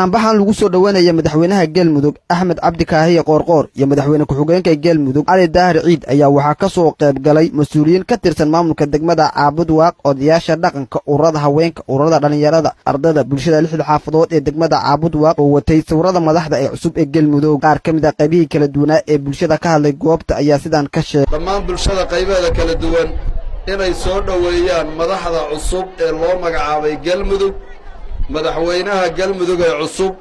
banaanbaxan lagu soo dhowaanaya madaxweynaha galmudug axmed cabdi kaahiye qoorqoor iyo madaxweyne ku-xigeenka galmudug cali daahir ciid ayaa waxaa ka soo qayb galay mas-uuliyiin ka tirsan maamulka degmada caabud waaq odayaasha dhaqanka ururada haweenka ururada dhallinyarada ardada bulshada lixda xaafadood ee degmada caabud waaq oo watay sawirada madaxda ee cusub ee galmudug qaar ka mid a qaybihii kala duwanaa ee bulshada ka hadlay goobta ayaa sidaan ka sheegay dhammaan bulshada qaybaheeda kala duwan inay soo dhoweeyaan madaxda cusub ee loo magacaabay galmudug madaxweynaha galmudug ee cusub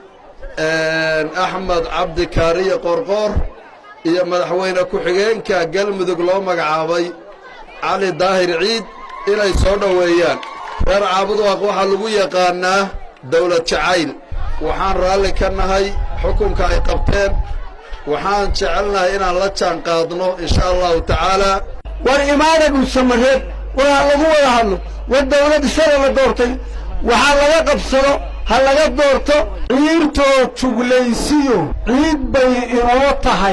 axmed cabdi kaariye qoorqoor iyo madaxweyne ku-xigeenka galmudug loo magacaabay cali daahir ciid inay soo dhoweeyaan reer caabudwaaq waxaa lagu yaqaannaa dawlad jacayl waxaan raalli ka nahay xukunka ay qabteen waxaan jecelnahay inaan la jaan qaadno insha allahu tacaalaa war imaada dhulsamareed waa lagu wada hadlo war dawladda shala la doortay waxaa laga qabsado ha laga doorto ciirtoo juglaysiyo ciid bay inoo tahay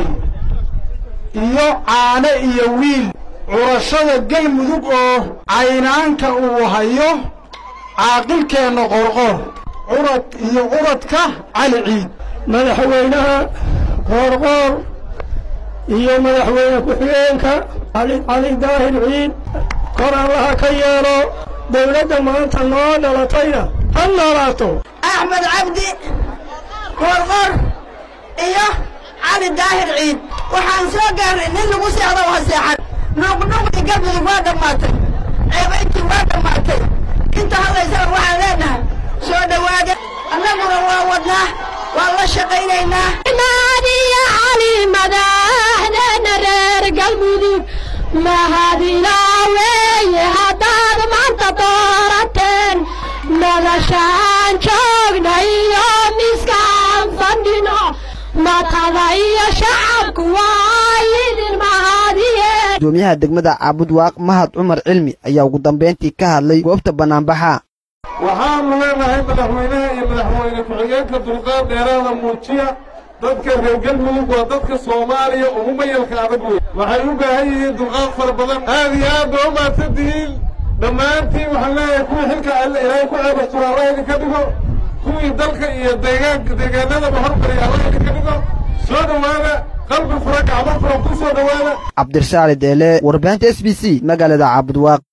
iyo caane iyo wiil curashada galmudug oo caynaanka uu hayo caaqilkeenna qorqor curad iyo curadka cali ciid madaxweynaha qoorqoor iyo madaxweyne ku-xigeenka cali daahir ciid kor allaha ka yeelo dawladda maanta noo dhalatayna ha noolaato axmed cabdi qoorqor iyo cali daahir ciid waxaan soo gaarnay nin lagu seexdo waa seexan nuuqnuuqdii galmudug waa dhammaatay ceebayntii waa dhammaatay inta hadlaysana waxaan leenahay soo dhowaada annaguna waa wadnaa waan la shaqaynaynaa maadiya cali madaxdeena reer galmudug mahadinaa weeye haddaad maanta doorateen noloshaan joogna iyo miskaan fadhino matada iyo shacabku waa idin mahadiyeen gudoomiyaha degmada caabud waaq mahad cumar cilmi ayaa ugu dambayntii ka hadlay goobta bannaanbaxa waxaanu leenahay madaxweynaha iyo madaxweyne ku-xigeenka dulqaad dheeraada muujiya dadka reer galmudug waa dadka soomaaliya ugu mayalka adag wey waxay u baahan yihiin dulqaad fara badan aad iyo aad ba u maadsan tihiin dhammaantiin waxaan leeyahay kuwii xilka alle ilaahay ku ceebastura alla idinka dhigo kuwii dalka iyo deegaanka deegaanadaba hormariya alla idinka dhigo soo dhowaada qalbi fura gacmo fura ku soo dhowaada cabdirsaali deele warbaahinta s b c magaalada caabud waaq